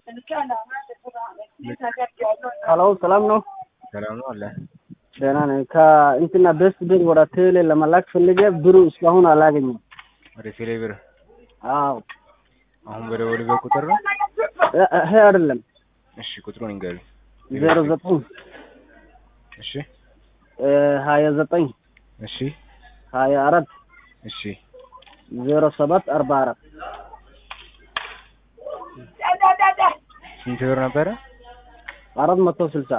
ሀሎ ሰላም ነው? ሰላም ነው አለ። ደህና ነኝ። ከእንትና ቤስት ቤት ወደ ቴሌ ለመላክ ፈልጌ ብሩ እስካሁን አላገኘም። ወደ ቴሌ ብር አዎ አሁን በደወሉበት ቁጥር ነው? እ- ይሄ አይደለም እሺ ቁጥሩን ይንገሩኝ። ዜሮ ዘጠኝ እሺ እ፣ ሀያ ዘጠኝ እሺ ሀያ አራት እሺ ዜሮ ሰባት አርባ አራት ስንት ብር ነበረ? አራት መቶ ስልሳ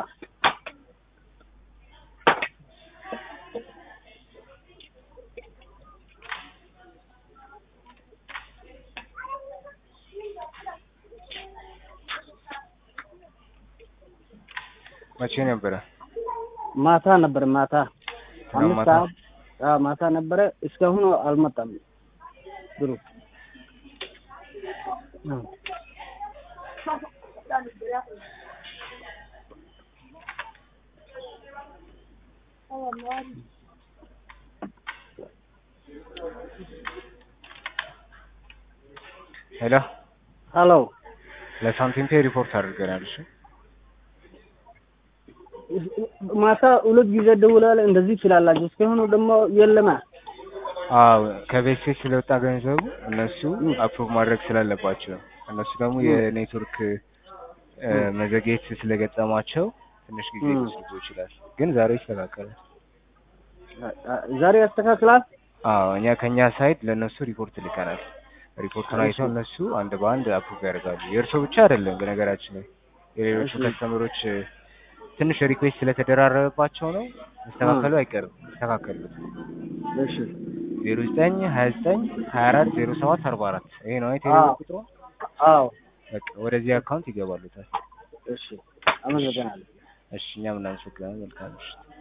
መቼ ነበረ? ማታ ነበር ማታ ትናንት አምስት ማታ? ሰዓት አዎ ማታ ነበረ እስካሁን አልመጣም ብሩ እ። ሄሎ ሀሎ ለሳንቲም ፔ ሪፖርት አድርገናል። እሺ ማታ ሁለት ጊዜ ደውላል እንደዚህ ትላላችሁ እስካሁን ደግሞ የለማ አዎ ከቤት ሴት ስለወጣ ገንዘቡ እነሱ አፕሮቭ ማድረግ ስላለባቸው እነሱ ደግሞ የኔትወርክ እ፣ መዘግየት ስለገጠማቸው ትንሽ ጊዜ ም። ሊወስድ ይችላል። ግን ዛሬ ይስተካከላል። ዛሬ ያስተካክላል አዎ እኛ ከኛ ሳይድ ለእነሱ ሪፖርት ልከናል። ሪፖርቱን አይተው እነሱ አንድ በአንድ አፕሩቭ ያደርጋሉ። የእርሶ ብቻ አይደለም በነገራችን ላይ የሌሎቹ እሺ። ከስተመሮች እ፣ ትንሽ ሪኩዌስት ስለተደራረበባቸው ነው። መስተካከሉ አይቀርም ይስተካከሉት። እሺ ዜሮ ዘጠኝ ሀያ ዘጠኝ ሀያ አራት ዜሮ ሰባት አርባ አራት ይሄ ነው አይተህ አዎ። ቁጥሩ። አዎ በቃ ወደዚህ አካውንት ይገባሉታል። እሺ አመሰግናለሁ እሺ እኛም እናመሰግናለን። መልካም ምሽት።